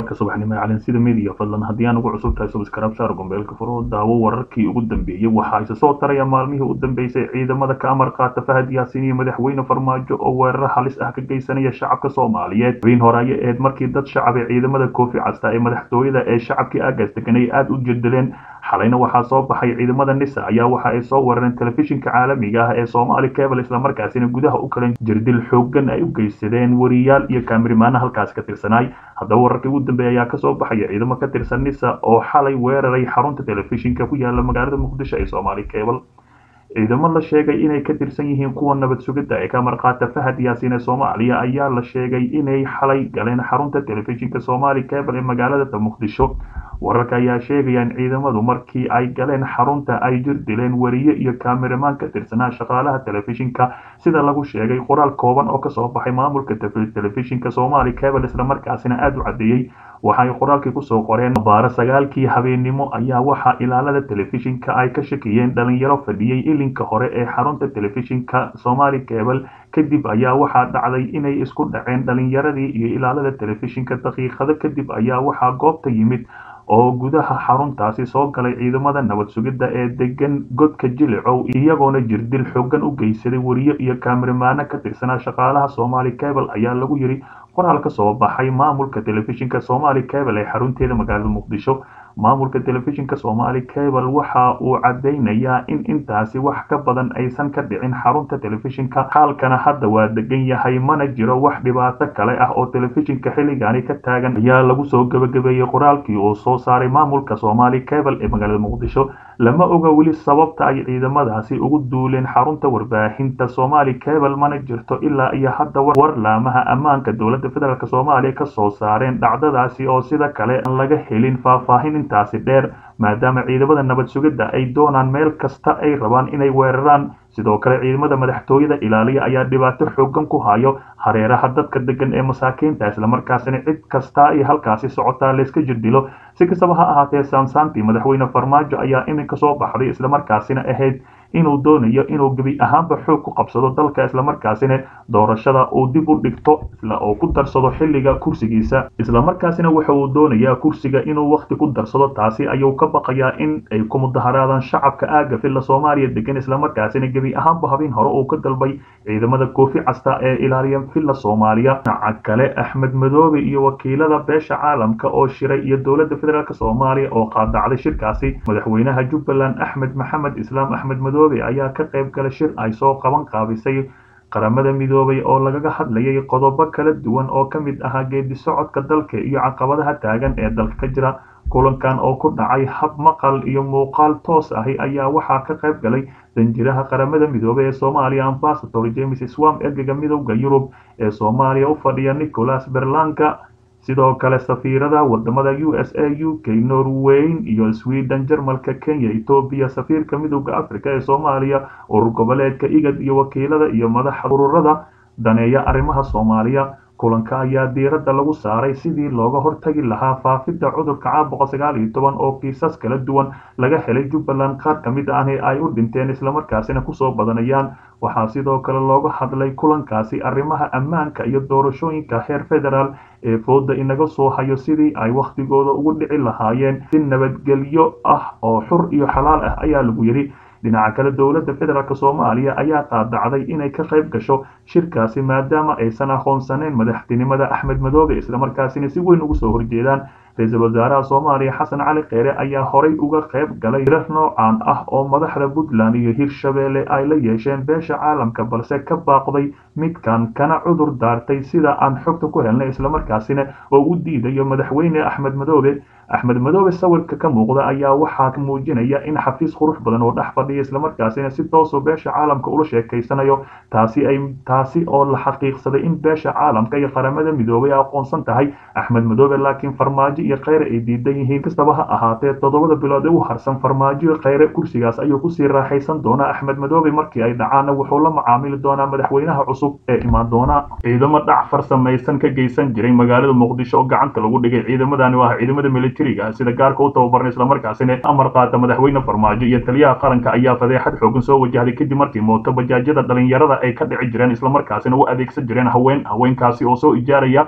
warka subaxnimo ee calansida media fadlan haddii aan ugu cusub tahay subscribe saar gombeelka furo daawo wararkii ugu dambeeyey waxaa isa soo taraya maalmihii u dambeysay ciidamada ka amar qaata fahad yaasiin iyo madaxweyne farmaajo oo weeraro halis ah ka geysanaya shacabka soomaaliyeed habeen hore ayay ahayd markii dad shacab ee ciidamada koofi casta ee madaxtooyada ee shacabkii aagaas deganay aada u jedeleen xalayna waxaa soo baxay ciidamada nisa ayaa waxa ay soo weerareen telefishinka caalamiga ah ee soomaali cable islamarkaasina gudaha u kalan jirdil xoogan ay u geysadeen wariyaal iyo kaamirimaana halkaas ka tirsanaay haddaba wararkii ugu dambeeya ayaa kasoo baxaya ciidamo ka tirsan nisa oo xalay weeraray xarunta telefishinka ku yaala magaalada muqdisho ee soomaali cable ciidamo la sheegay inay ka tirsan yihiin kuwa nabad sugidda ee ka marqaata fahad yaasiin ee soomaaliya ayaa la sheegay inay xalay galeen xarunta telefishinka soomaali cable ee magaalada muqdisho wararka ayaa sheegaya in ciidamadu markii ay galeen xarunta ay jir dileen wariye iyo kaamiramaan ka tirsanaa shaqaalaha telefishinka sida lagu sheegay qoraal kooban oo kasoo baxay maamulka telefishinka soomaali cable islamarkaasina aada u caddeeyey waxay qoraalkii kusoo qoreen baaro sagaalkii habeennimo ayaa waxaa ilaalada telefishinka ay ka shakiyeen dhalinyaro fadhiyey ilinka hore ee xarunta telefishinka somaali cable kadib ayaa waxaa dhacday inay isku dhaceen dhalinyaradii iyo ilaalada telefishinka daqiiqado kadib ayaa waxaa goobta yimid oo gudaha xaruntaasi soo galay ciidamada nabad sugidda ee degan godka jilicow iyagoona jirdil xoogan u geysaday wariye iyo kaamirimaano ka tirsanaa shaqaalaha somaali cable ayaa lagu yiri qoraal ka soo baxay maamulka telefishinka somaali cable ee xarunteeda magaalada muqdisho maamulka telefishinka somaali cable waxa uu cadeynayaa in intaasi wax ka badan aysan ka dhicin xarunta telefishinka xaalkana hadda waa degan yahay mana jiro wax dhibaato kale ah oo telefishinka xilligaani ka taagan ayaa lagu soo gabagabeeyey qoraalkii uu soo saaray maamulka somaali cable ee magaalada muqdisho lama oga weli sababta ay ciidamadaasi ugu duuleen xarunta warbaahinta somaali cable mana jirto ilaa iyo hadda war laamaha ammaanka dowladda federaalk soomaaliya ka soo saareen dhacdadaasi oo sida kale aan laga helin faahfaahin intaasi dheer maadaama ciidamada nabad sugidda ay doonaan meel kasta ay rabaan inay weeraraan sidoo kale ciidamada madaxtooyada ilaaliya ayaa dhibaato xoogan ku hayo hareeraha dadka degan ee masaakiinta islamarkaasina cid kasta ay halkaasi socotaa layska jirdilo si kastaba ha ahaatee saansaantii madaxweyne farmaajo ayaa iminka soo baxday islamarkaasina ahayd inuu doonayo inuu gebi ahaanba xoog ku qabsado dalka islamarkaasina doorashada uu dib u dhigto oo ku darsado xilliga kursigiisa islamarkaasina waxa uu doonayaa kursiga inuu wakhti ku darsado taasi ayuu ka baqayaa in ay ku mudaharaadaan shacabka aaga filla soomaaliya degan islamarkaasina gebi ahaanba habeen hore uu ka dalbay ciidamada koofi casta ee ilaaliya filla soomaaliya dhinaca kale axmed madoobe iyo wakiilada beesha caalamka oo shiray iyo dowladda federaalk soomaaliya oo qaadacday shirkaasi madaxweynaha jubbaland axmed maxamed islaam axmed madoobe ayaa ka qayb galay shir ay soo qaban qaabisay qaramada midoobay oo lagaga hadlayay qodobo kala duwan oo ka mid ahaa geedi socodka dalka iyo caqabadaha taagan ee dalka ka jira kulankan oo ku dhacay hab maqal iyo muuqaal toos ahi ayaa waxaa ka qayb galay danjiraha qaramada midoobey ee soomaaliya ambasador james swam ergega midowda yurub ee soomaaliya u fadhiya nicholas berlanka sidoo kale safiirada wadamada u s a u k norweyn iyo sweden jarmalka kenya etoobiya safiirka midowda africa ee soomaaliya urur goboleedka igad iyo wakiilada iyo madaxa ururada daneeya arrimaha soomaaliya kulanka ayaa diiradda lagu saaray sidii looga hortagi lahaa faafidda cudurka caabuqa sagaal iyo toban oo kiisas kala duwan laga helay jubbaland qaar ka mid ahni ay u dhinteen islamarkaasina kusoo badanayaan waxaa sidoo kale looga hadlay kulankaasi arrimaha ammaanka iyo doorashooyinka heer federaal ee fooda inaga soo hayo sidii ay wakhtigooda ugu dhici lahaayeen si nabadgelyo ah oo xur iyo xalaal ah ayaa lagu yidhi dhinaca kale dowladda federaalk soomaaliya ayaa qaadacday inay ka qayb gasho shirkaasi maadaama aysan aqoonsaneyn madaxtinimada axmed madoobe islamarkaasina si weyn ugu soo horjeedaan ra-iisul wasaaraha soomaaliya xasan cali kheyre ayaa horay uga qayb galay hirar noocan ah oo madaxda puntland iyo hirshabeelle ay la yeesheen beesha caalamka balse ka baaqday midkan kana cudur daartay sida aan xogta ku helnay islamarkaasina oo u diidayo madaxweyne axmed madoobe axmed madoobe sawirka ka muuqda ayaa waxaa muujinaya in xafiis qurux badan oo dhex fadhiya islamarkaasina si toosoo beesha caalamka ula sheekaysanayo taasi ay taasi oo la xaqiiqsaday in beesha caalamka iyo qaramada midoobay aqoonsan tahay axmed madoobe laakiin farmaajo iyo kheyre ay diidan yihiin kastaba ha ahaatee toddobada bilood ee u harsan farmaajo iyo kheyre kursigaas ayuu kusii raaxaysan doonaa axmed madoobe markii ay dhacaanna wuxuu la macaamili doonaa madaxweynaha cusub ee imaan doona ciidamo dhac farsamaysan ka geysan jiray magaalada muqdisho oo gacanta lagu dhigay ciidamadani waa ciidamada militariga sida gaarka u tababarnay islamarkaasina amar qaata madaxweyne farmaajo iyo taliyaha qaranka ayaa fadeexad xoogan soo wajahday kadib markii mooto bajaajyada dhalinyarada ay ka dhici jireen islamarkaasina u adeegsan jireen haween haweenkaasi oo soo ijaaraya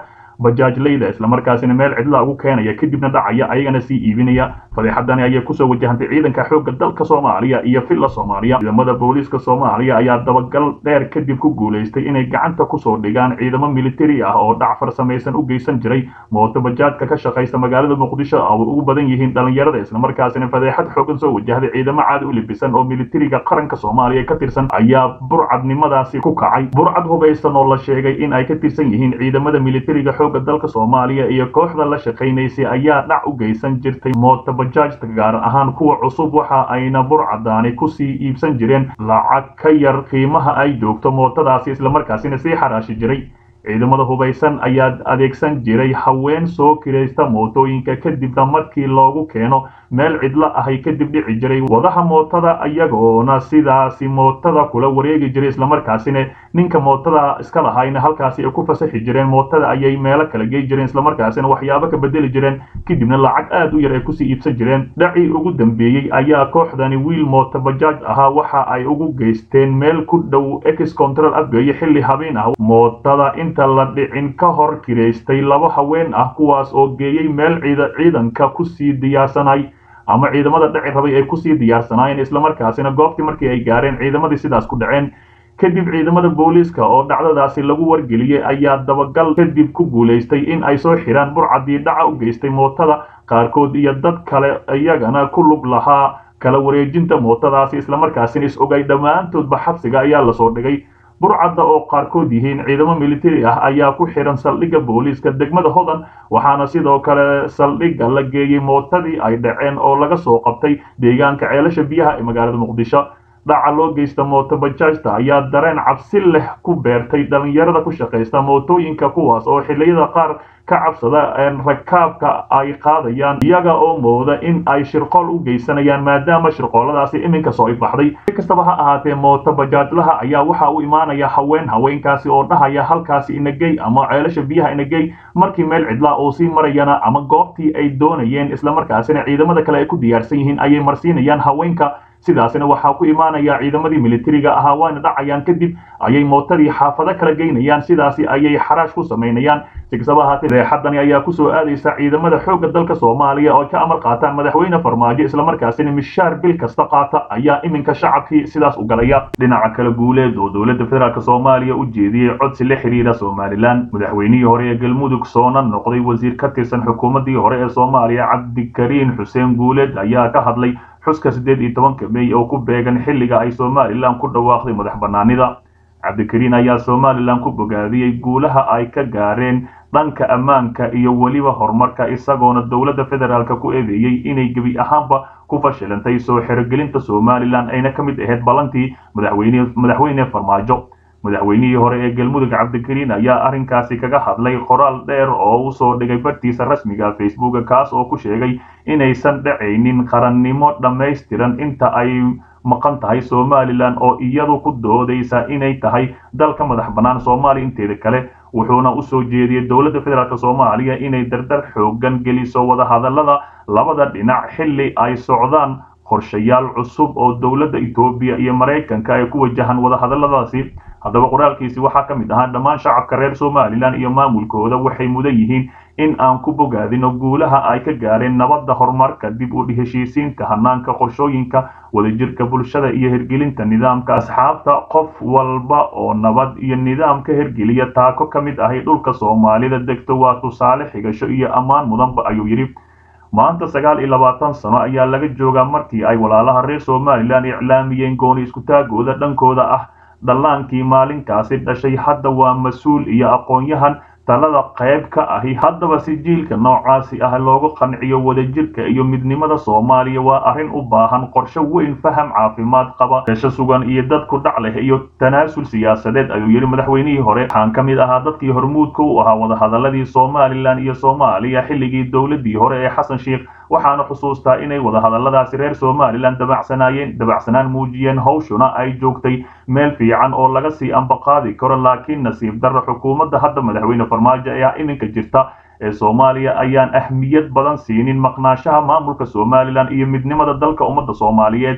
bajaajleyda islamarkaasina meel cidla ugu keenaya kadibna dhacaya ayagana sii iibinaya fadeexadani ayay kusoo wajahantay ciidanka xoogga dalka soomaaliya iyo villa soomaaliya ciidamada booliiska soomaaliya ayaa dabagal dheer kadib ku guulaystay inay gacanta kusoo dhigaan ciidamo militari ah oo dhac farsamaysan u geysan jiray mooto bajaajka ka shaqaysa magaalada muqdisho oo ugu badan yihiin dhalinyarada islamarkaasina fadeexad xoogan soo wajahday ciidamo caadi u libisan oo militariga qaranka soomaaliya ka tirsan ayaa burcadnimadaasi ku kacay burcad hubaysan oo la sheegay in ay ka tirsan yihiin ciidamada militariga xoogga dalka soomaaliya iyo kooxda la shaqaynaysay ayaa dhac u geysan jirtay mooto bajaajta gaar ahaan kuwa cusub waxa ayna burcadaani kusii iibsan jireen lacag ka yar qiimaha ay joogto mootadaasi islamarkaasina sii xaraashi jiray ciidamada hubaysan ayaa adeegsan jiray haween soo kiraysta mootooyinka kadibna markii loogu keeno meel cidlo ahay kadib dhici jiray wadaha mootada iyagoona sidaasi mootada kula wareegi jiray islamarkaasina ninka mootada iska lahayna halkaasi ay ku fasaxi jireen mootada ayay meelo kala gey jireen islamarkaasina waxyaabo ka bedeli jireen kadibna lacag aad u yar ay kusii iibsan jireen dhacii ugu dambeeyey ayaa kooxdani wiil mooto bajaaj ahaa waxa ay ugu geysteen meel ku dhow ex control afgeeye xilli habeen ah mootada inta la dhicin ka hor kiraystay laba haween ah kuwaas oo geeyey meel ciidanka kusii diyaarsanay ama ciidamada dhaci rabay ay kusii diyaarsanaayeen islamarkaasina goobtii markii ay gaareen ciidamadii sidaas ku dhaceen kadib ciidamada booliiska oo dhacdadaasi lagu wargeliyey ayaa dabagal kadib ku guulaystay in ay soo xiraan burcadii dhaca u geystay mootada qaarkood iyo dad kale iyagana ku lug lahaa kala wareejinta mootadaasi islamarkaasina is ogay dhammaantoodba xabsiga ayaa lasoo dhigay burcadda oo qaarkood yihiin ciidamo militari ah ayaa ku xihan saldhigga booliiska degmada hodan waxaana sidoo kale saldhigga la geeyey mootadii ay dhaceen oo laga soo qabtay deegaanka ceelasha biyaha ee magaalada muqdisho dhaca loo geysta mooto bajaajta ayaa dareen cabsi leh ku beertay dhalinyarada ku shaqaysta mootooyinka kuwaas oo xilliyada qaar ka cabsada rakaabka ay qaadayaan iyaga oo mooda in ay shirqool u geysanayaan maadaama shirqooladaasi iminka soo ifbaxday si kastaba ha ahaatee mooto bajaajlaha ayaa waxa u imaanaya haween haweenkaasi oo dhahaya halkaasi inagey ama ceelasha biyaha inagey markii meel cidlaa oo sii marayana ama goobtii ay doonayeen islamarkaasina ciidamada kale ay ku diyaarsan yihiin ayay marsiinayaan haweenka sidaasina waxaa ku imaanaya ciidamadii militariga ahaa waana dhacayaan kadib ayay mootadii xaafado kala geynayaan sidaasi ayay xaraash ku samaynayaan si kastaba ahaatee deexadani ayaa kusoo aadaysa ciidamada xoogga dalka soomaaliya oo ka amar qaataan madaxweyne farmaajo islamarkaasina mishaar bil kasta qaata ayaa iminka shacabkii sidaas u galaya dhinaca kale guuleed oo dowladda federaalk soomaaliya u jeediyey codsi la xiriira somalilan madaxweynihii hore ee galmudug soona noqday wasiir ka tirsan xukuumaddii hore ee soomaaliya cabdikariin xuseen guuleed ayaa ka hadlay xuska siddeed iyo tobanka mey oo ku beegan xilliga ay somalilan ku dhawaaqday madax bannaanida cabdikariin ayaa somalilan ku bogaadiyey guulaha ay ka gaareen dhanka ammaanka iyo weliba horumarka isagoona dowladda federaalk ku eedeeyey inay gebi ahaanba ku fashilantay soo xerogelinta somalilan ayna ka mid ahayd ballantii madaxweyne farmaajo madaxweynihii hore ee galmudug cabdikariin ayaa arrinkaasi kaga hadlay qoraal dheer oo u soo dhigay bartiisa rasmiga facebooka kaas oo ku sheegay inaysan dhacaynin qarannimo dhammaystiran inta ay maqan tahay somalilan oo iyadu ku doodaysa inay tahay dalka madax bannaan soomaaliya inteeda kale wuxuuna u soo jeediyey dowladda federaalk soomaaliya inay dardar xoogan geliso wadahadallada labada dhinac xilli ay socdaan qorshayaal cusub oo dowladda etoobiya iyo maraykanka ay ku wajahan wadahadalladaasi haddaba qoraalkiisi waxaa ka mid ahaa dhammaan shacabka reer somalilan iyo maamulkooda waxay mudan yihiin in aan ku bogaadino guulaha ay ka gaareen nabadda horumarka dib u heshiisiinta hanaanka qorshooyinka wadajirka bulshada iyo hergelinta nidaamka asxaabta qof walba oo nabad iyo nidaam ka hergeliya taako ka mid ahay dhulka soomaalida degto waa tusaale xigasho iyo ammaan mudanba ayuu yidhi maanta sagaal iyo labaatan sano ayaa laga joogaa markii ay walaalaha reer somalilan iclaamiyeen gooni iskutaagooda dhankooda ah dhallaankii maalinkaasi dhashay hadda waa mas-uul iyo aqoon-yahan talada qayb ka ahi haddaba si jiilka noocaasi ah loogu qanciyo wadajirka iyo midnimada soomaaliya waa arrin u baahan qorshe weyn faham caafimaad qaba reesho sugan iyo dadku dhac leh iyo tanaasul siyaasadeed ayuu yidhi madaxweynihii hore waxaan ka mid ahaa dadkii hormuudka u ahaa wadahadaladii somalilan iyo soomaaliya xilligii dowladii hore ee xasan sheikh waxaana xusuustaa inay wadahadalladaasi reer somalilan dabacsanaayeen dabacsanaan muujiyeen hawshuna ay joogtay meel fiican oo laga sii ambaqaadi karo laakiin nasiib darro xukuumadda hadda madaxweyne farmaajo ayaa iminka jirta ee soomaaliya ayaan ahmiyad badan siinin maqnaashaha maamulka somalilan iyo midnimada dalka ummadda soomaaliyeed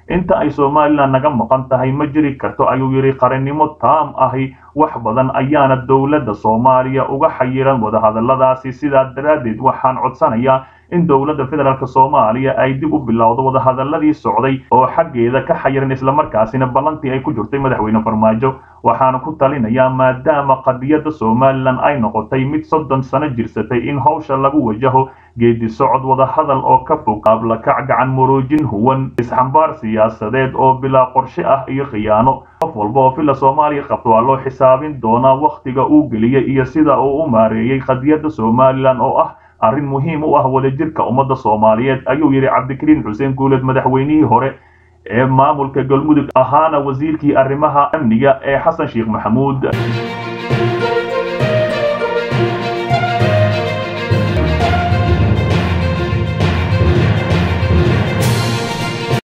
inta ay somalilan naga maqan tahay ma jiri karto ayuu yidhi qarannimo taam ahi wax badan ayaana dowladda soomaaliya uga xayiran wadahadalladaasi sidaa daraaddeed waxaan codsanayaa in dowladda federaalk soomaaliya ay dib u bilowdo wadahadalladii socday oo xaggeeda ka xayiran islamarkaasina ballantii ay ku jirtay madaxweyne farmaajo waxaana ku talinayaa maadaama qadiyadda somalilan ay noqotay mid soddon sano jirsatay in howsha lagu wajaho geedi socod wadahadal oo ka fog qaablakac gacan maroojin huwan isxambaar siyaasadeed oo bilaa qorshe ah iyo khiyaano qof walba oo villa soomaaliya qabto waa loo xisaabin doonaa wakhtiga uu geliyey iyo sida uu u maareeyey qadiyadda somalilan oo ah arrin muhiim u ah wadajirka ummadda soomaaliyeed ayuu yidhi cabdikariin xuseen guuleed madaxweynihii hore ee maamulka galmudug ahaana wasiirkii arrimaha amniga ee xasan sheekh maxamuud